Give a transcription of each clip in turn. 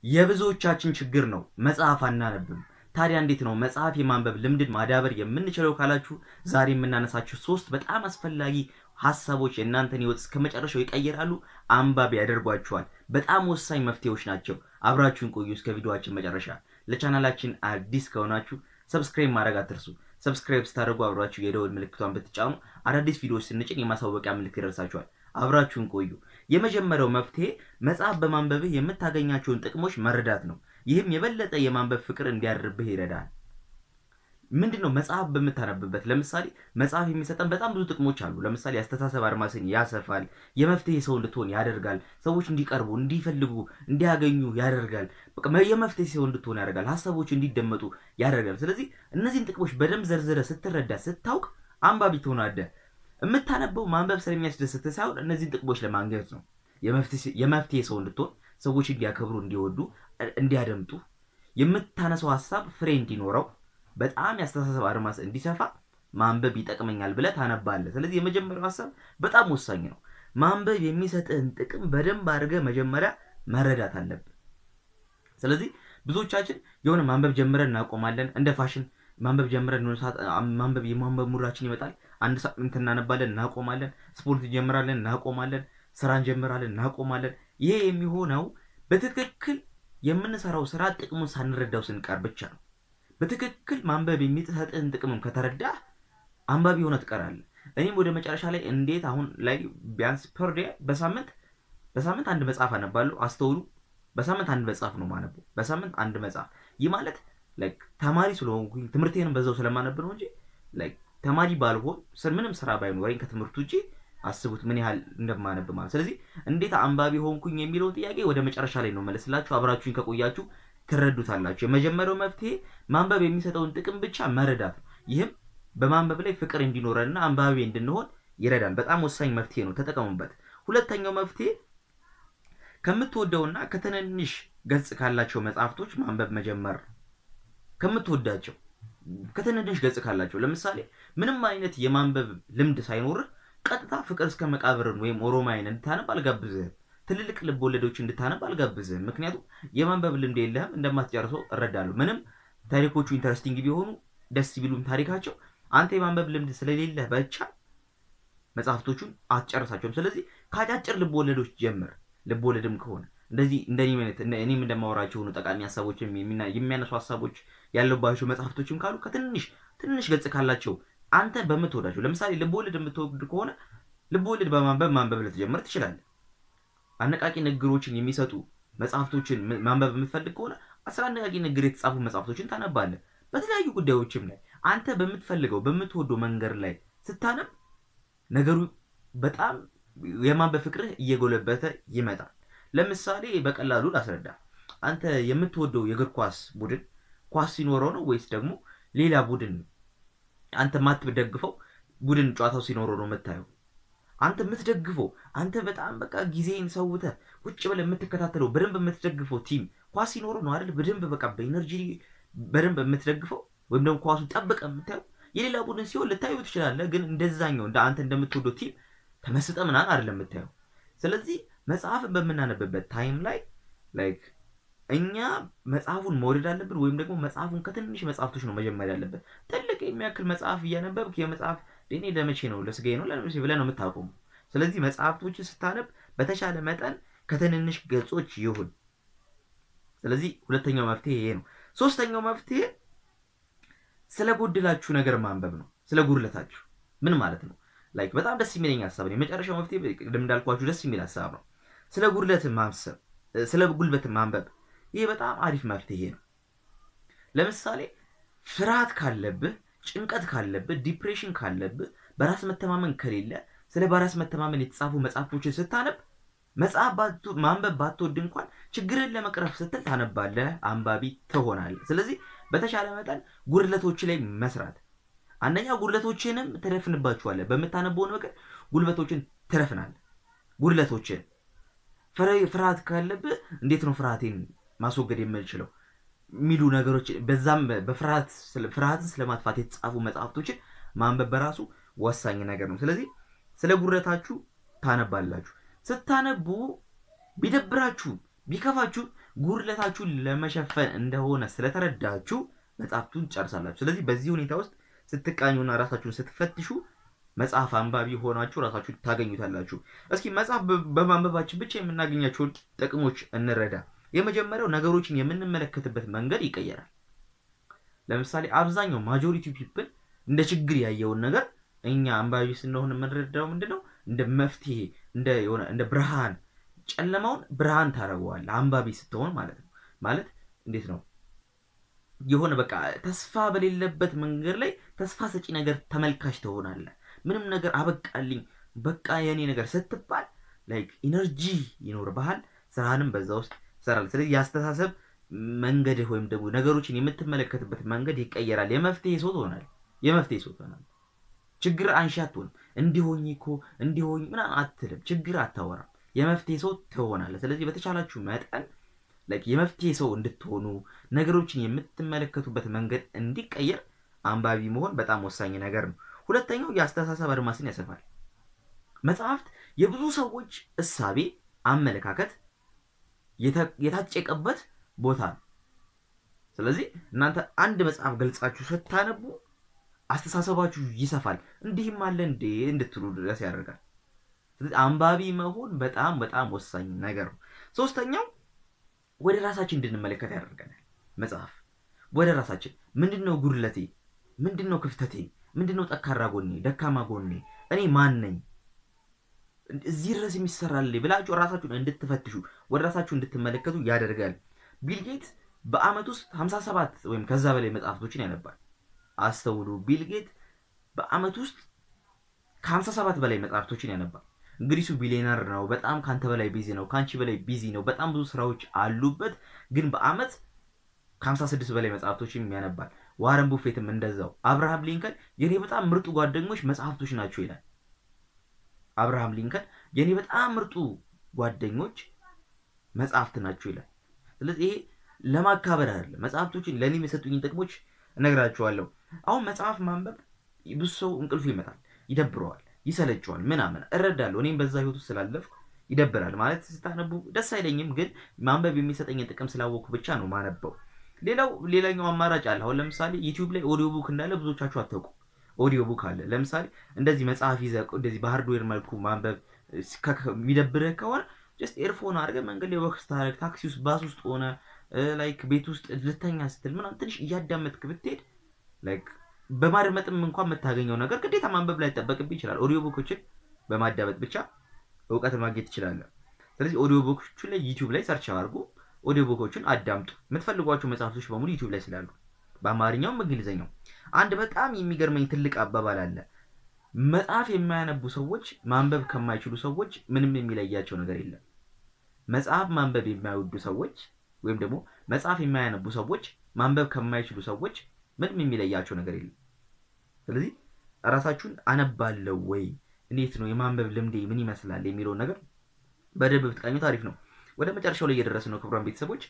የብዙዎቻችን ችግር ነው፣ መጽሐፍ አናነብም። ታዲያ እንዴት ነው መጽሐፍ የማንበብ ልምድን ማዳበር የምንችለው ካላችሁ ዛሬ የምናነሳችሁ ሶስት በጣም አስፈላጊ ሀሳቦች የእናንተን ህይወት እስከ መጨረሻው ይቀይራሉ፣ አንባቢ ያደርጓችኋል። በጣም ወሳኝ መፍትሄዎች ናቸው። አብራችሁን ቆዩ እስከ ቪዲዮችን መጨረሻ። ለቻናላችን አዲስ ከሆናችሁ ሰብስክራይብ ማድረግ አትርሱ። ሰብስክራይብ ስታደርጉ አብራችሁ የደወል ምልክቷን ብትጫኑ አዳዲስ ቪዲዮዎች ስንጭን የማሳወቂያ ምልክት ይደርሳችኋል። አብራችሁን ቆዩ። የመጀመሪያው መፍትሄ መጽሐፍ በማንበብህ የምታገኛቸውን ጥቅሞች መረዳት ነው። ይህም የበለጠ የማንበብ ፍቅር እንዲያድርብህ ይረዳል። ምንድን ነው መጽሐፍ በምታነብበት? ለምሳሌ መጽሐፍ የሚሰጠን በጣም ብዙ ጥቅሞች አሉ። ለምሳሌ አስተሳሰብ አድማስን ያሰፋል። የመፍትሄ ሰው እንድትሆን ያደርጋል። ሰዎች እንዲቀርቡ፣ እንዲፈልጉ፣ እንዲያገኙ ያደርጋል። በቃ የመፍትሄ ሰው እንድትሆን ያደርጋል። ሀሳቦች እንዲደመጡ ያደርጋል። ስለዚህ እነዚህን ጥቅሞች በደንብ ዘርዝረ ስትረዳ፣ ስታውቅ አንባቢ ትሆናለህ። የምታነበው ማንበብ ስለሚያስደስት ሳይሆን እነዚህን ጥቅሞች ለማግኘት ነው። የመፍትሄ ሰው እንድትሆን፣ ሰዎች እንዲያከብሩ፣ እንዲወዱ፣ እንዲያደምጡ፣ የምታነሳው ሀሳብ ፍሬ እንዲኖረው በጣም ያስተሳሰብ አድማስ እንዲሰፋ ማንበብ ይጠቅመኛል ብለህ ታነባለህ። ስለዚህ የመጀመሪያው ሀሳብ በጣም ወሳኝ ነው። ማንበብ የሚሰጥህን ጥቅም በደንብ አድርገህ መጀመሪያ መረዳት አለብህ። ስለዚህ ብዙዎቻችን የሆነ ማንበብ ጀምረን እናቆማለን። እንደ ፋሽን ማንበብ ጀምረን ማንበብ የማንበብ ሙራችን ይመጣል። አንድ ሳምንት እናነባለን፣ እናቆማለን። ስፖርት እንጀምራለን፣ እናቆማለን። ስራ እንጀምራለን፣ እናቆማለን። ይሄ የሚሆነው በትክክል የምንሰራው ስራ ጥቅሙን ሳንረዳው ስንቀር ብቻ ነው። በትክክል ማንበብ የሚሰጥህን ጥቅምም ከተረዳህ አንባቢ ሆነ ትቀራለህ። እኔም ወደ መጨረሻ ላይ እንዴት አሁን ላይ ቢያንስ ፐር ዴይ በሳምንት በሳምንት አንድ መጽሐፍ አነባለሁ። አስተውሉ፣ በሳምንት አንድ መጽሐፍ ነው ማነበው። በሳምንት አንድ መጽሐፍ። ይህ ማለት ላይክ ተማሪ ስለሆንኩኝ ትምህርቴንም በዛው ስለማነብ ነው እንጂ ላይክ ተማሪ ባልሆን ምንም ስራ ባይኖረኝ ከትምህርት ውጭ አስቡት ምን ያህል እንደማነብ ማለት። ስለዚህ እንዴት አንባቢ ሆንኩኝ የሚለውን ጥያቄ ወደ መጨረሻ ላይ ነው መለስላችሁ። አብራችሁኝ ከቆያችሁ ትረዱታላችሁ። የመጀመሪያው መፍትሄ ማንበብ የሚሰጠውን ጥቅም ብቻ መረዳት ነው። ይህም በማንበብ ላይ ፍቅር እንዲኖረንና አንባቢ እንድንሆን ይረዳል። በጣም ወሳኝ መፍትሄ ነው፣ ተጠቀሙበት። ሁለተኛው መፍትሄ ከምትወደውና ከትንንሽ ገጽ ካላቸው መጽሐፍቶች ማንበብ መጀመር ነው። ከምትወዳቸው ከትንንሽ ገጽ ካላቸው ለምሳሌ ምንም አይነት የማንበብ ልምድ ሳይኖርህ ቀጥታ ፍቅር እስከ መቃብርን ወይም ኦሮማይን እንድታነብ አልጋብዝህም። ትልልቅ ልብ ወለዶች እንድታነብ አልጋብዝህም። ምክንያቱም የማንበብ ልምድ የለህም፣ እንደማትጨርሰው እረዳለሁ። ምንም ታሪኮቹ ኢንተረስቲንግ ቢሆኑ ደስ ቢሉም ታሪካቸው አንተ የማንበብ ልምድ ስለሌለህ ብቻ መጽሐፍቶቹን አትጨርሳቸውም። ስለዚህ ከአጫጭር ልብ ወለዶች ጀምር። ልብ ወለድም ከሆነ እንደዚህ እኔም እንደማወራቸው ሆኑ ጠቃሚ ሀሳቦች የሚያነሱ ሀሳቦች ያለባቸው መጽሐፍቶችም ካሉ ከትንሽ ትንሽ ገጽ ካላቸው አንተ በምትወዳቸው ለምሳሌ ልብ ወለድ የምትወድ ከሆነ ልብ ወለድ በማንበብ ማንበብ ልትጀምር ትችላለህ። አነቃቂ ንግግሮችን የሚሰጡ መጽሐፍቶችን ማንበብ የምትፈልግ ከሆነ አስራ አነቃቂ ንግግር የተጻፉ መጽሐፍቶችን ታነባለህ። በተለያዩ ጉዳዮችም ላይ አንተ በምትፈልገው በምትወደው መንገድ ላይ ስታነብ ነገሩ በጣም የማንበብ ፍቅርህ እየጎለበተ ይመጣል። ለምሳሌ በቀላሉ ላስረዳ። አንተ የምትወደው የእግር ኳስ ቡድን ኳስ ሲኖረው ነው ወይስ ደግሞ ሌላ ቡድን አንተ የማትደግፈው ቡድን ጨዋታው ሲኖረው ነው የምታየው? አንተ የምትደግፈው አንተ በጣም በቃ ጊዜን ሰውተህ ቁጭ ብለህ የምትከታተለው በደንብ የምትደግፈው ቲም ኳስ ሲኖረው ነው አይደል? በደንብ በቃ በኢነርጂ በደንብ የምትደግፈው ወይም ደግሞ ኳሱን ጠብቀህ የምታየው። የሌላ ቡድን ሲሆን ልታዩ ትችላለህ፣ ግን እንደዛኛው እንደ አንተ እንደምትወደው ቲም ተመስጠ ምናምን አይደለም የምታየው። ስለዚህ መጽሐፍን በምናነብበት ታይም ላይ ላይክ እኛ መጽሐፉን መውደድ አለብን፣ ወይም ደግሞ መጽሐፉን ከትንሽ መጽሐፍቶች ነው መጀመር ያለብን። ትልቅ የሚያክል መጽሐፍ እያነበብክ የመጽሐፍ እኔ ለመቼ ነው ለስጋዬ ነው ለመቼ ብለህ ነው የምታቆሙ። ስለዚህ መጽሐፍቶችን ስታነብ በተሻለ መጠን ከትንንሽ ገጾች ይሁን። ስለዚህ ሁለተኛው መፍትሄ ይሄ ነው። ሶስተኛው መፍትሄ ስለ ጎደላችሁ ነገር ማንበብ ነው። ስለ ጉድለታችሁ ምን ማለት ነው? ላይክ በጣም ደስ የሚለኝ ሀሳብ ነው። የመጨረሻው መፍትሄ ቅድም እንዳልኳችሁ ደስ የሚል ሀሳብ ነው። ስለ ጉድለት ማሰብ፣ ስለ ጉልበት ማንበብ ይሄ በጣም አሪፍ መፍትሄ ነው። ለምሳሌ ፍርሃት ካለብህ፣ ጭንቀት ካለብህ፣ ዲፕሬሽን ካለብህ፣ በራስ መተማመን ከሌለ ስለ በራስ መተማመን የተጻፉ መጽሐፎችን ስታነብ መጽሐፍ ማንበብ ባትወድ እንኳን ችግርን ለመቅረፍ ስትል ታነባለህ፣ አንባቢ ትሆናለህ። ስለዚህ በተሻለ መጠን ጉድለቶች ላይ መስራት አንደኛ ጉድለቶችንም ትረፍንባችኋለህ። በምታነበውን ነገር ጉልበቶችን ትረፍናለህ። ጉድለቶችን ፍርሃት ካለብህ እንዴት ነው ፍርሃቴን ማስወገድ የምንችለው የሚሉ ነገሮች በዛም በፍርሃት ፍርሃትን ስለማጥፋት የተጻፉ መጽሐፍቶችን ማንበብ በራሱ ወሳኝ ነገር ነው። ስለዚህ ስለ ጉድለታችሁ ታነባላችሁ። ስታነቡ ቢደብራችሁ ቢከፋችሁ ጉድለታችሁን ለመሸፈን እንደሆነ ስለተረዳችሁ መጽሐፍቱን ትጨርሳላችሁ። ስለዚህ በዚህ ሁኔታ ውስጥ ስትቃኙና ራሳችሁን ስትፈትሹ መጽሐፍ አንባቢ ሆናችሁ ራሳችሁን ታገኙታላችሁ። እስኪ መጽሐፍ በማንበባችን ብቻ የምናገኛቸውን ጥቅሞች እንረዳ። የመጀመሪያው ነገሮችን የምንመለከትበት መንገድ ይቀየራል። ለምሳሌ አብዛኛው ማጆሪቲ ፒፕል እንደ ችግር ያየውን ነገር እኛ አንባቢ ስንሆን የምንረዳው ምንድን ነው? እንደ መፍትሄ እንደ የሆነ እንደ ብርሃን፣ ጨለማውን ብርሃን ታደርገዋለህ አንባቢ ስትሆን ማለት ነው። ማለት እንዴት ነው? የሆነ በቃ ተስፋ በሌለበት መንገድ ላይ ተስፋ ሰጪ ነገር ተመልካች ትሆናለህ። ምንም ነገር አበቃልኝ በቃ የኔ ነገር ስትባል ላይክ ኢነርጂ ይኖርብሃል። ስራህንም በዛ ውስጥ ትሰራለህ። ስለዚህ የአስተሳሰብ መንገድህ ወይም ደግሞ ነገሮችን የምትመለከትበት መንገድ ይቀየራል። የመፍትሄ ሰው ትሆናለህ። የመፍትሄ ሰው ትሆናለህ። ችግር አንሺ አትሆንም። እንዲሆኝ እኮ እንዲሆኝ ምናምን አትልም። ችግር አታወራም። የመፍትሄ ሰው ትሆናለህ። ስለዚህ በተቻላችሁ መጠን ላይክ የመፍትሄ ሰው እንድትሆኑ ነገሮችን የምትመለከቱበት መንገድ እንዲቀየር አንባቢ መሆን በጣም ወሳኝ ነገር ነው። ሁለተኛው የአስተሳሰብ አድማስን ያሰፋል። መጽሐፍት የብዙ ሰዎች እሳቤ፣ አመለካከት የታጨቀበት ቦታ ነው። ስለዚህ እናንተ አንድ መጽሐፍ ገልጻችሁ ስታነቡ አስተሳሰባችሁ ይሰፋል። እንዲህም አለ እንዴ እንድትሉ ድረስ ያደርጋል። ስለዚህ አንባቢ መሆን በጣም በጣም ወሳኝ ነገር ነው። ሶስተኛው ወደ ራሳችን እንድንመለከት ያደርገናል። መጽሐፍ ወደ ራሳችን ምንድን ነው ጉድለቴ? ምንድን ነው ክፍተቴ? ምንድን ነው ጠንካራ ጎኔ፣ ደካማ ጎኔ? እኔ ማን ነኝ? እዚህ ድረስ የሚሰራል ብላችሁ ራሳችሁን እንድትፈትሹ ወደ ራሳችሁ እንድትመለከቱ ያደርጋል። ቢልጌት በአመት ውስጥ 57 ወይም ከዛ በላይ መጽሐፍቶችን ያነባል። አስተውሉ፣ ቢልጌት በአመት ውስጥ ከ57 በላይ መጽሐፍቶችን ያነባል። እንግዲህ እሱ ቢሊዮነር ነው። በጣም ከአንተ በላይ ቢዚ ነው። ከአንቺ በላይ ቢዚ ነው። በጣም ብዙ ስራዎች አሉበት። ግን በአመት ከ56 በላይ መጽሐፍቶችን ያነባል። ዋረን ቡፌትም እንደዛው። አብርሃም ሊንከን የኔ በጣም ምርጡ ጓደኞች መጽሐፍቶች ናቸው ይላል። አብርሃም ሊንከን የኔ በጣም ምርጡ ጓደኞች መጽሐፍት ናቸው ይላል። ስለዚህ ይሄ ለማካበር አይደለም። መጽሐፍቶችን ለእኔ የሰጡኝን ጥቅሞች እነግራችኋለሁ። አሁን መጽሐፍ ማንበብ ብዙ ሰው እንቅልፉ ይመጣል፣ ይደብረዋል ይሰለቸዋል ምናምን እረዳለሁ። እኔም በዛ ህይወት ውስጥ ስላለፍኩ ይደብራል። ማለት ስታነቡ ደስ አይለኝም፣ ግን ማንበብ የሚሰጠኝን ጥቅም ስላወቅኩ ብቻ ነው ማነበው። ሌላው ሌላኛው አማራጭ አለ። አሁን ለምሳሌ ዩቲዩብ ላይ ኦዲዮ ቡክ እንዳለ ብዙዎቻችሁ አታውቁ። ኦዲዮ ቡክ አለ። ለምሳሌ እንደዚህ መጽሐፍ ይዘህ እንደዚህ በሃርድዌር መልኩ ማንበብ የሚደብርህ ከሆነ ጀስት ኤርፎን አድርገህ መንገድ ላይ ወክ ስታደርግ፣ ታክሲ ውስጥ፣ ባስ ውስጥ ሆነ ላይክ ቤት ውስጥ ልተኛ ስትል ምናምን ትንሽ እያዳመጥክ ብትሄድ ላይክ በማድመጥም እንኳን የምታገኘው ነገር ግዴታ ማንበብ ላይ ይጠበቅብህ ይችላል። ኦዲዮ ቡኮችን በማዳመጥ ብቻ እውቀት ማግኘት ትችላለህ። ስለዚህ ኦዲዮ ቡኮቹ ላይ ዩቲዩብ ላይ ሰርች አድርጉ፣ ኦዲዮ ቡኮችን አዳምጡ። የምትፈልጓቸው መጽሐፍቶች በሙሉ ዩቲዩብ ላይ ስላሉ በአማርኛውም በእንግሊዝኛው። አንድ በጣም የሚገርመኝ ትልቅ አባባል አለ። መጽሐፍ የማያነቡ ሰዎች ማንበብ ከማይችሉ ሰዎች ምንም የሚለያቸው ነገር የለም። መጽሐፍ ማንበብ የማይወዱ ሰዎች ወይም ደግሞ መጽሐፍ የማያነቡ ሰዎች ማንበብ ከማይችሉ ሰዎች ምንም የሚለያቸው ነገር የለም። ስለዚህ ራሳችሁን አነባለው ወይ እንዴት ነው የማንበብ ልምዴ ምን ይመስላል የሚለውን ነገር በደንብ ብትቃኙት አሪፍ ነው። ወደ መጨረሻው ላይ እየደረስ ነው። ክቡራን ቤተሰቦች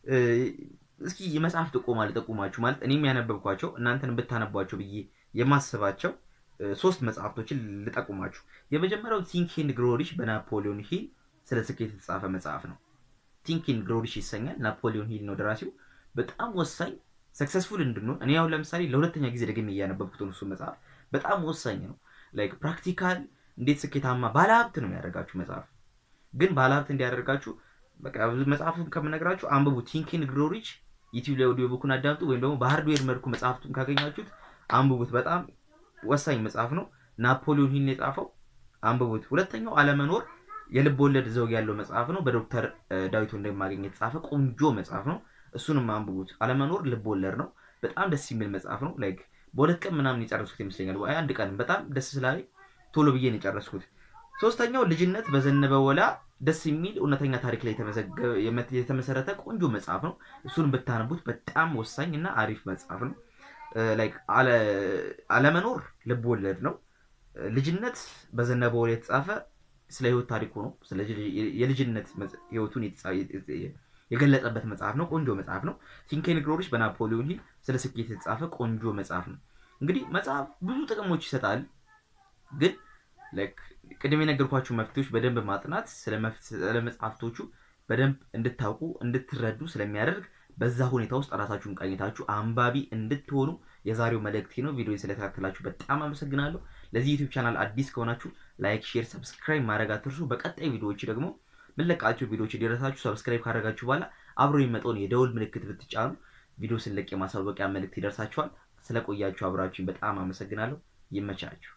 እስኪ የመጽሐፍ ጥቆማ ልጠቁማችሁ። ማለት እኔም ያነበብኳቸው እናንተን ብታነቧቸው ብዬ የማስባቸው ሶስት መጽሐፍቶችን ልጠቁማችሁ። የመጀመሪያው ቲንክ ኤንድ ግሮው ሪች በናፖሊዮን ሂል ስለ ስኬት የተጻፈ መጽሐፍ ነው። ቲንክ ኤንድ ግሮው ሪች ይሰኛል። ናፖሊዮን ሂል ነው ደራሲው። በጣም ወሳኝ ሰክሰስፉል እንድንሆን እኔ አሁን ለምሳሌ ለሁለተኛ ጊዜ ደግሜ እያነበብኩት እሱ መጽሐፍ በጣም ወሳኝ ነው። ላይክ ፕራክቲካል እንዴት ስኬታማ ባለሀብት ነው የሚያደርጋችሁ መጽሐፍ። ግን ባለሀብት እንዲያደርጋችሁ በቃ መጽሐፉን ከምነግራችሁ አንብቡ። ቲንክ ኤንድ ግሮው ሪች ዩቲዩብ ላይ ኦዲዮ ቡኩን አዳምጡ፣ ወይም ደግሞ በሃርድዌር መልኩ መጽሐፍቱን ካገኛችሁት አንብቡት። በጣም ወሳኝ መጽሐፍ ነው። ናፖሊዮን ሂል የጻፈው አንብቡት። ሁለተኛው አለመኖር የልብ ወለድ ዘውግ ያለው መጽሐፍ ነው። በዶክተር ዳዊት ወንድማገኝ የተጻፈ ቆንጆ መጽሐፍ ነው። እሱንም አንብቡት። አለመኖር ልብ ወለድ ነው። በጣም ደስ የሚል መጽሐፍ ነው። ላይክ በሁለት ቀን ምናምን የጨረስኩት ይመስለኛል። አንድ ቀን በጣም ደስ ስላለኝ ቶሎ ብዬ ነው የጨረስኩት። ሶስተኛው ልጅነት በዘነበ ወላ ደስ የሚል እውነተኛ ታሪክ ላይ የተመሰረተ ቆንጆ መጽሐፍ ነው። እሱን ብታነቡት በጣም ወሳኝ እና አሪፍ መጽሐፍ ነው። ላይክ አለመኖር ልብ ወለድ ነው። ልጅነት በዘነበ ወላ የተጻፈ ስለ ህይወት ታሪኩ ነው። ስለ የልጅነት ህይወቱን የገለጸበት መጽሐፍ ነው። ቆንጆ መጽሐፍ ነው። ቲንክ ኤንድ ግሮው ሪች በናፖሊዮን ሂል ስለ ስኬት የተጻፈ ቆንጆ መጽሐፍ ነው። እንግዲህ መጽሐፍ ብዙ ጥቅሞች ይሰጣል። ግን ቅድም የነገርኳችሁ መፍትሄዎች በደንብ ማጥናት ስለ መጽሐፍቶቹ በደንብ እንድታውቁ እንድትረዱ ስለሚያደርግ በዛ ሁኔታ ውስጥ ራሳችሁን ቃኝታችሁ አንባቢ እንድትሆኑ የዛሬው መልእክቴ ነው። ቪዲዮ ስለተከታተላችሁ በጣም አመሰግናለሁ። ለዚህ ዩቲዩብ ቻናል አዲስ ከሆናችሁ ላይክ፣ ሼር፣ ሰብስክራይብ ማድረግ አትርሱ። በቀጣይ ቪዲዮዎች ደግሞ ምንለቃቸው ቪዲዮዎች እንዲደረሳችሁ ሰብስክራይብ ካደረጋችሁ በኋላ አብሮ የሚመጣውን የደውል ምልክት ብትጫኑ ቪዲዮ ስለቅ የማሳወቂያ መልእክት ይደርሳችኋል። ስለቆያችሁ አብራችሁኝ በጣም አመሰግናለሁ። ይመቻችሁ።